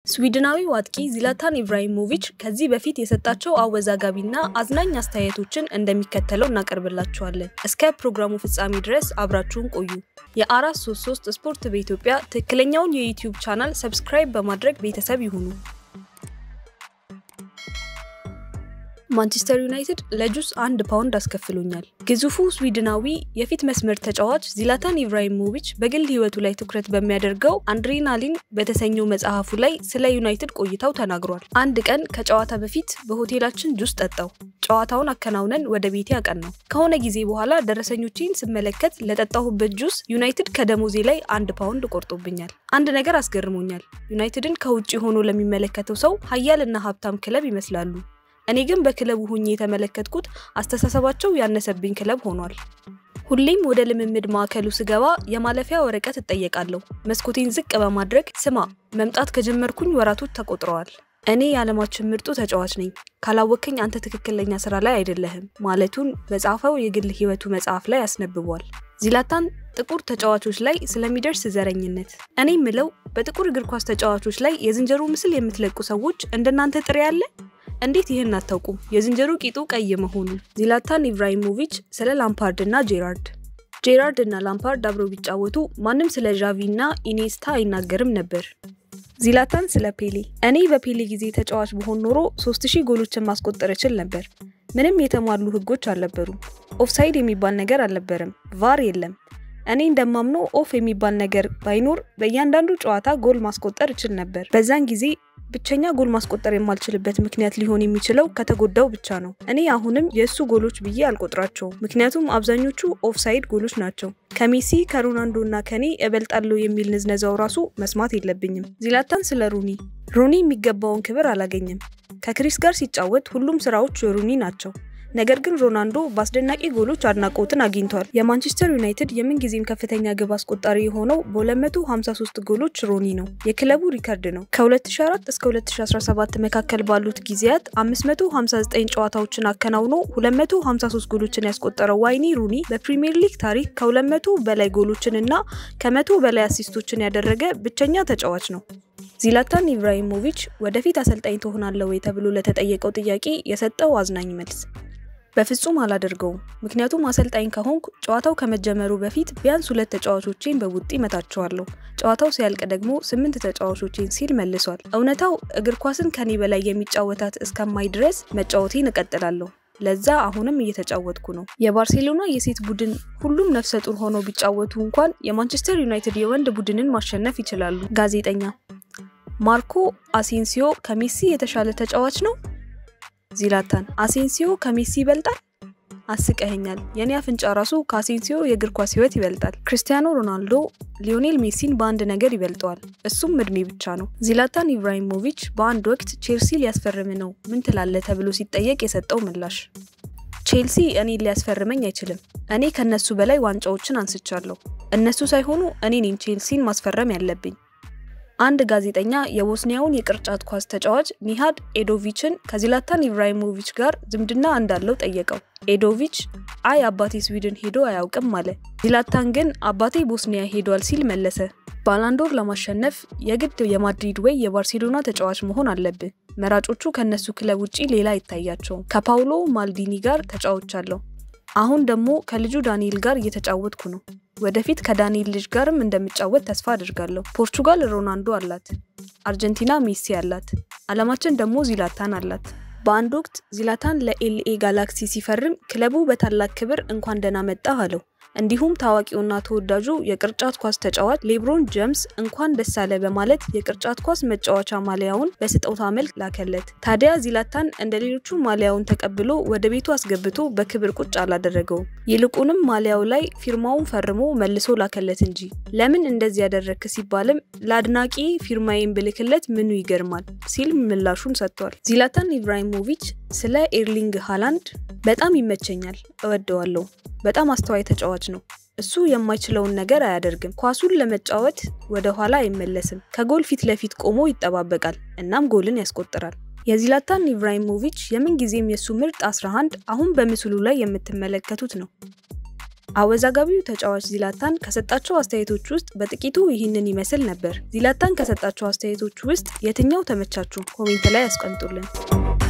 ስዊድናዊው አጥቂ ዚላታን ኢብራሂሞቪች ከዚህ በፊት የሰጣቸው አወዛጋቢና አዝናኝ አስተያየቶችን እንደሚከተለው እናቀርብላችኋለን። እስከ ፕሮግራሙ ፍጻሜ ድረስ አብራችሁን ቆዩ። የ433 ስፖርት በኢትዮጵያ ትክክለኛውን የዩቲዩብ ቻናል ሰብስክራይብ በማድረግ ቤተሰብ ይሁኑ። ማንቸስተር ዩናይትድ ለጁስ አንድ ፓውንድ አስከፍሎኛል። ግዙፉ ስዊድናዊ የፊት መስመር ተጫዋች ዚላታን ኢብራሂሞቪች በግል ሕይወቱ ላይ ትኩረት በሚያደርገው አድሬናሊን በተሰኘው መጽሐፉ ላይ ስለ ዩናይትድ ቆይታው ተናግሯል። አንድ ቀን ከጨዋታ በፊት በሆቴላችን ጁስ ጠጣው። ጨዋታውን አከናውነን ወደ ቤቴ አቀናው። ከሆነ ጊዜ በኋላ ደረሰኞቼን ስመለከት ለጠጣሁበት ጁስ ዩናይትድ ከደሞዜ ላይ አንድ ፓውንድ ቆርጦብኛል። አንድ ነገር አስገርሞኛል። ዩናይትድን ከውጭ ሆኖ ለሚመለከተው ሰው ሀያልና ሀብታም ክለብ ይመስላሉ። እኔ ግን በክለቡ ሁኜ የተመለከትኩት አስተሳሰባቸው ያነሰብኝ ክለብ ሆኗል። ሁሌም ወደ ልምምድ ማዕከሉ ስገባ የማለፊያ ወረቀት እጠየቃለሁ። መስኮቴን ዝቅ በማድረግ ስማ፣ መምጣት ከጀመርኩኝ ወራቶች ተቆጥረዋል። እኔ የዓለማችን ምርጡ ተጫዋች ነኝ፣ ካላወከኝ አንተ ትክክለኛ ስራ ላይ አይደለህም ማለቱን በጻፈው የግል ህይወቱ መጽሐፍ ላይ ያስነብቧል። ዚላታን ጥቁር ተጫዋቾች ላይ ስለሚደርስ ዘረኝነት እኔ ምለው በጥቁር እግር ኳስ ተጫዋቾች ላይ የዝንጀሮ ምስል የምትለቁ ሰዎች እንደናንተ ጥሬ ያለ እንዴት ይህን አታውቁም? የዝንጀሮ ቂጡ ቀይ መሆኑ። ዚላታን ኢብራሂሞቪች ስለ ላምፓርድ እና ጄራርድ ጄራርድ እና ላምፓርድ አብረው ቢጫወቱ ማንም ስለ ዣቪ እና ኢኔስታ አይናገርም ነበር። ዚላታን ስለ ፔሌ እኔ በፔሌ ጊዜ ተጫዋች በሆን ኖሮ 3000 ጎሎችን ማስቆጠር እችል ነበር። ምንም የተሟሉ ህጎች አልነበሩም። ኦፍሳይድ የሚባል ነገር አልነበረም። ቫር የለም። እኔ እንደማምነው ኦፍ የሚባል ነገር ባይኖር በእያንዳንዱ ጨዋታ ጎል ማስቆጠር እችል ነበር። በዛን ጊዜ ብቸኛ ጎል ማስቆጠር የማልችልበት ምክንያት ሊሆን የሚችለው ከተጎዳው ብቻ ነው። እኔ አሁንም የእሱ ጎሎች ብዬ አልቆጥራቸውም፣ ምክንያቱም አብዛኞቹ ኦፍሳይድ ጎሎች ናቸው። ከሜሲ ከሮናልዶ እና ከኔ እበልጣለሁ የሚል ንዝነዛው ራሱ መስማት የለብኝም። ዚላታን ስለ ሩኒ ሩኒ የሚገባውን ክብር አላገኘም። ከክሪስ ጋር ሲጫወት ሁሉም ስራዎች የሩኒ ናቸው። ነገር ግን ሮናልዶ በአስደናቂ ጎሎች አድናቆትን አግኝቷል። የማንቸስተር ዩናይትድ የምንጊዜም ከፍተኛ ግብ አስቆጣሪ የሆነው በ253 ጎሎች ሮኒ ነው። የክለቡ ሪከርድ ነው። ከ2004 እስከ 2017 መካከል ባሉት ጊዜያት 559 ጨዋታዎችን አከናውኖ 253 ጎሎችን ያስቆጠረው ዋይኒ ሩኒ በፕሪሚየር ሊግ ታሪክ ከ200 በላይ ጎሎችን እና ከመቶ በላይ አሲስቶችን ያደረገ ብቸኛ ተጫዋች ነው። ዚላታን ኢብራሂሞቪች ወደፊት አሰልጣኝ ትሆናለህ ወይ ተብሎ ለተጠየቀው ጥያቄ የሰጠው አዝናኝ መልስ በፍጹም አላደርገውም። ምክንያቱም አሰልጣኝ ከሆንኩ ጨዋታው ከመጀመሩ በፊት ቢያንስ ሁለት ተጫዋቾቼን በቡጢ መታቸዋለሁ። ጨዋታው ሲያልቅ ደግሞ ስምንት ተጫዋቾቼን ሲል መልሷል። እውነታው እግር ኳስን ከኔ በላይ የሚጫወታት እስከማይ ድረስ መጫወቴን እቀጥላለሁ። ለዛ አሁንም እየተጫወትኩ ነው። የባርሴሎና የሴት ቡድን ሁሉም ነፍሰ ጡር ሆነው ቢጫወቱ እንኳን የማንቸስተር ዩናይትድ የወንድ ቡድንን ማሸነፍ ይችላሉ። ጋዜጠኛ ማርኮ አሴንሲዮ ከሜሲ የተሻለ ተጫዋች ነው? ዚላታን አሴንሲዮ ከሜሲ ይበልጣል? አስቀኸኛል። የኔ አፍንጫ ራሱ ከአሴንሲዮ የእግር ኳስ ህይወት ይበልጣል። ክርስቲያኖ ሮናልዶ ሊዮኔል ሜሲን በአንድ ነገር ይበልጠዋል፣ እሱም እድሜ ብቻ ነው። ዚላታን ኢብራሂሞቪች በአንድ ወቅት ቼልሲ ሊያስፈርም ነው ምን ትላለህ ተብሎ ሲጠየቅ የሰጠው ምላሽ ቼልሲ እኔን ሊያስፈርመኝ አይችልም። እኔ ከነሱ በላይ ዋንጫዎችን አንስቻለሁ። እነሱ ሳይሆኑ እኔ ነኝ ቼልሲን ማስፈረም ያለብኝ። አንድ ጋዜጠኛ የቦስኒያውን የቅርጫት ኳስ ተጫዋች ኒሃድ ኤዶቪችን ከዚላታን ኢብራሂሞቪች ጋር ዝምድና እንዳለው ጠየቀው። ኤዶቪች አይ አባቴ ስዊድን ሄዶ አያውቅም አለ። ዚላታን ግን አባቴ ቦስኒያ ሄዷል ሲል መለሰ። ባላንዶር ለማሸነፍ የግድ የማድሪድ ወይ የባርሴሎና ተጫዋች መሆን አለብህ። መራጮቹ ከነሱ ክለብ ውጪ ሌላ አይታያቸውም። ከፓውሎ ማልዲኒ ጋር ተጫውቻለሁ። አሁን ደግሞ ከልጁ ዳንኤል ጋር እየተጫወትኩ ነው። ወደፊት ከዳንኤል ልጅ ጋርም እንደምጫወት ተስፋ አድርጋለሁ። ፖርቹጋል ሮናልዶ አላት፣ አርጀንቲና ሜሲ አላት፣ አለማችን ደግሞ ዚላታን አላት። በአንድ ወቅት ዚላታን ለኤልኤ ጋላክሲ ሲፈርም ክለቡ በታላቅ ክብር እንኳን ደህና መጣህ አለው። እንዲሁም ታዋቂውና ተወዳጁ የቅርጫት ኳስ ተጫዋች ሌብሮን ጀምስ እንኳን ደስ አለ በማለት የቅርጫት ኳስ መጫወቻ ማሊያውን በስጦታ መልክ ላከለት። ታዲያ ዚላታን እንደ ሌሎቹ ማሊያውን ተቀብሎ ወደ ቤቱ አስገብቶ በክብር ቁጭ አላደረገውም። ይልቁንም ማሊያው ላይ ፊርማውን ፈርሞ መልሶ ላከለት እንጂ። ለምን እንደዚህ ያደረግክ ሲባልም ለአድናቂ ፊርማዬን ብልክለት ምኑ ይገርማል ሲል ምላሹን ሰጥቷል። ዚላታን ኢብራሂሞቪች ስለ ኤርሊንግ ሃላንድ በጣም ይመቸኛል፣ እወደዋለሁ። በጣም አስተዋይ ተጫዋች ነው። እሱ የማይችለውን ነገር አያደርግም። ኳሱን ለመጫወት ወደ ኋላ አይመለስም። ከጎል ፊት ለፊት ቆሞ ይጠባበቃል፣ እናም ጎልን ያስቆጥራል። የዚላታን ኢብራሂሞቪች የምንጊዜም የእሱ ምርጥ 11 አሁን በምስሉ ላይ የምትመለከቱት ነው። አወዛጋቢው ተጫዋች ዚላታን ከሰጣቸው አስተያየቶች ውስጥ በጥቂቱ ይህንን ይመስል ነበር። ዚላታን ከሰጣቸው አስተያየቶች ውስጥ የትኛው ተመቻችሁ? ኮሜንት ላይ ያስቀምጡልን።